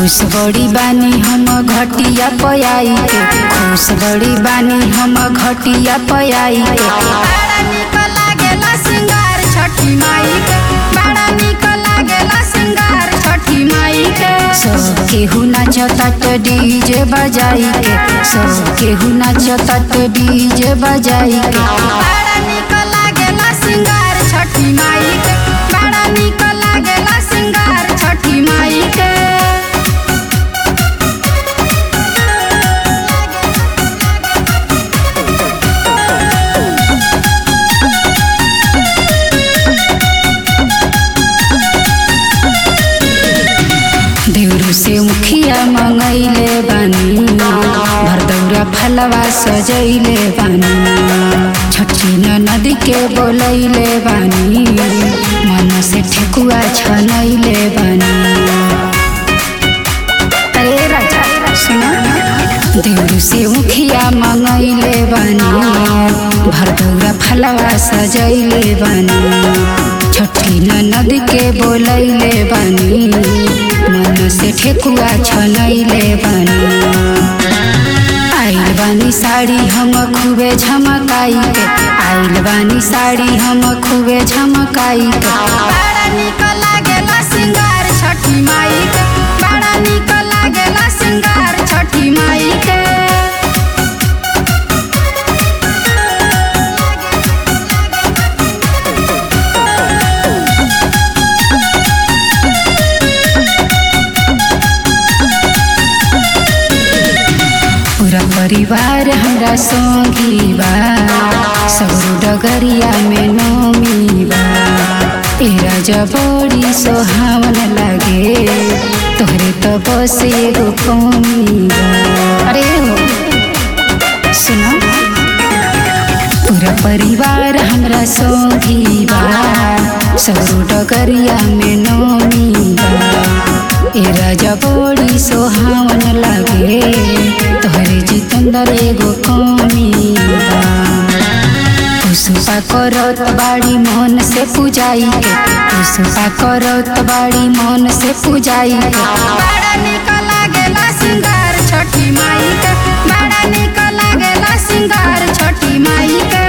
खुश बड़ी बानी हम घटिया पयाई के खुश बड़ी बानी हम घटिया पयाई के बड़ा निक लागेला सिंगार छठी माई के बड़ा निक लागेला सिंगार छठी माई के सब केहू नाचतात डीजे बजाई के सब केहू नाचतात डीजे बजाई के बड़ा निक लागेला सिंगार छठी माई के बड़ा निक लागेला सिंगार छठी माई के देवरू से मुखिया मंगैले बानी भरदौरा फलवा सजैले बानी छठी नदी के बोलैले बानी मन से ठेकुआ छनैले बानी अरे राजा सुना देवरू से मुखिया मंगैले बानी भरदौरा फलवा सजैले बानी छठी ननद के बोलैले बानी मन से ठेकुआ छनैले बानी आइल बानी साड़ी हम खूबे झमकाई के आइल बानी साड़ी हम खूबे झमकाई के बड़ा निक लागेला सिंगार छठी माई के बड़ा निक लागेला सिंगार छठी माई के पूरा परिवार हमरा संगी बा सगरो डगरिया में नोमी बा ए राजा बड़ी सोहावन लागे तोहरे तो बस एगो कमी बा अरे हो सुनो पूरा परिवार हमरा संगी बा सगरो डगरिया में नोमी बा ए राजा बड़ी सोहावन लागे तोहरे जितंदर एगो कमी बा पुष्पा करत बाड़ी मन से पूजाई के पुष्पा करत बाड़ी मन से पूजाई के बड़ा निक लागेला सिंगार छठी माई के बड़ा निक लागेला सिंगार छठी माई के